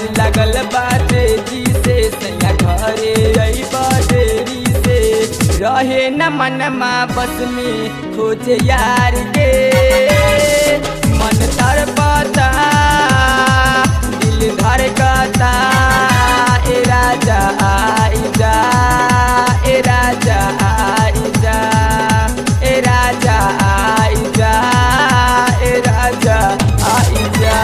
लगल बाटे जी से सैया घरे आई बदेरी से रहे न मनमा बस में खोजे यार के मन तड़पता दिल धड़कता ए राजा आई जा ए राजा आई जा ए राजा आई जा ए राजा आई जा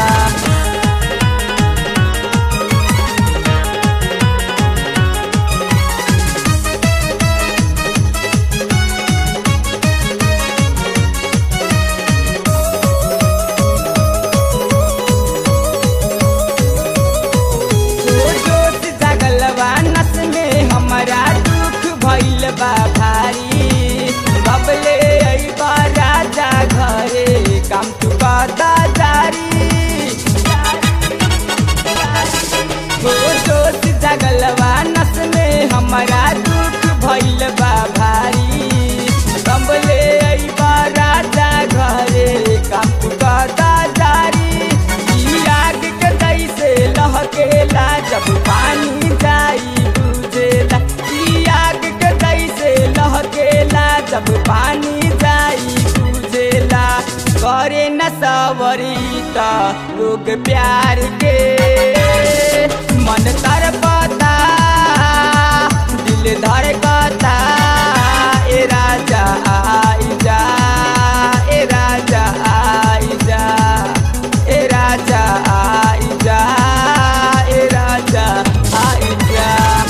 जोश जगलवा नस में हमारा दुख भइल बा भारी बबले अइबा राजा घरे काम तू बता जारी हो जोश जगलवा नस में हमारा दुख भइल बा भारी बबले अइबा राजा घरे काम तू बता जारी ई आग के जैसे लहकेला जब पानी जाई बुझेला ई आग के जैसे लहकेला जब पानी जाई बुझेला करे न सवरी त लोग प्यार के मन तरपता दिल धड़कता ए राजा आई जा ए राजा आई जा ए राजा आई जा ए राजा आई जा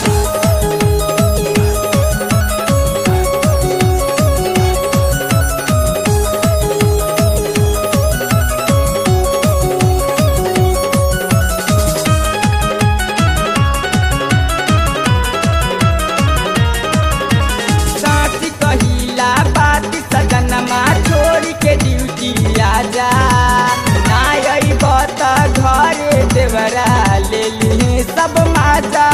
साथी कहिला बात सजनमा छोड़ के ड्यूटी आजा ना अइब त घरे देवरा ले ली सब माजा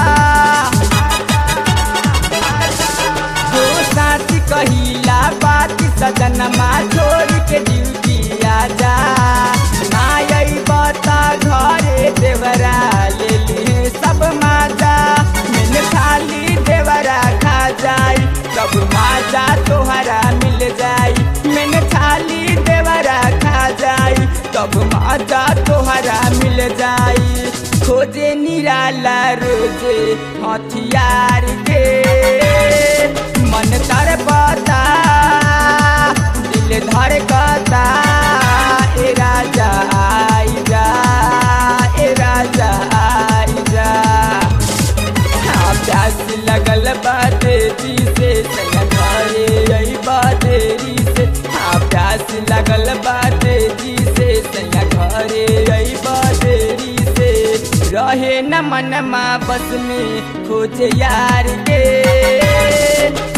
हो साथी कहिला बात सजनमा छोड़ के ड्यूटी आजा ना अइब त घरे देवरा ले ली सब माजा मैंने खाली देवरा खा जाई सब माजा तोहरा मिल जाई मैंने खाली देवरा खा जाई तब माजा तोहरा मिल जाई खोजे निराला रोजे हथियार के मन तड़पता दिल धड़कता ए राजा आई जा ए राजा आई जा हाँ, प्यास लगल बाटे जी से सैया घरे आई बातेरी से हाँ प्यास लगल बाटे जी से सैया घरे आई बातेरी से रहे न मनमा बस में खोजे यार के